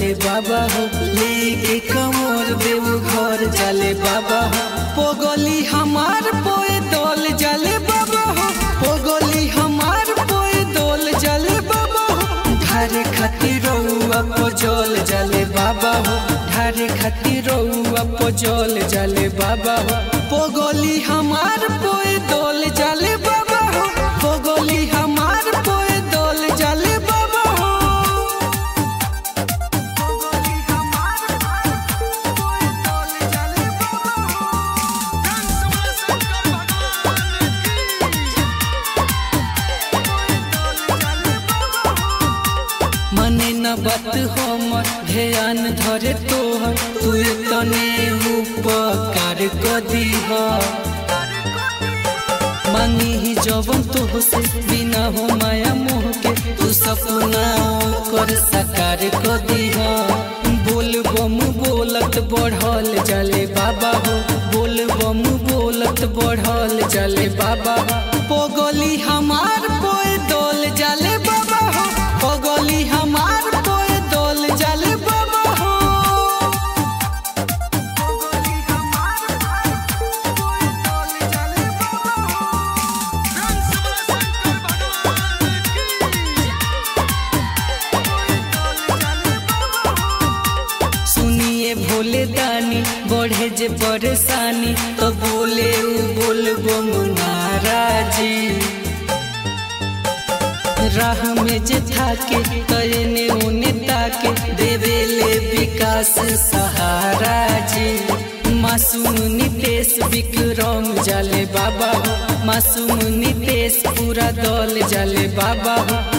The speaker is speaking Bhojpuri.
जाले बाबा हो लेके कमर देव घर जाले बाबा हो पोगली हमार पोए दल जाले बाबा हो पोगली हमार पोए दल जाले बाबा हो ढारे खातिर रउआ पजल जाले बाबा हो ढारे खातिर रउआ पजल जाले बाबा हो पोगली हमार पोए दल जाले बाबा हो पोगली हमार पोए दल जाले बाबा हो पोगली हमार पोए दल जाले बाबा हो मने न बात हमर ध्यान धरे तोहर तू तने उपकार कदी मांगी ही जवन तो से बिना हो माया मोह के तू सपना कर साकार कदी बोल बम बोलत बढ़ल जाले बाबा हो बोल बम बोलत बढ़ल जाले बाबा हो पोगली हमार पोए दल जाले बाबा हो पोगली हमार पोए दल जाले बाबा हो पोगली हमार पोए दल जाले बाबा हो सुनिए भोले दानी बढ़े जे परेशानी तो बोले उ बोल बम महाराजी राह में जे थाके तयने उने ताके देवेले विकास सहारा जी मासूम नितेश विक्रम जाले बाबा हो मासूम नितेश पूरा दल जाले बाबा हो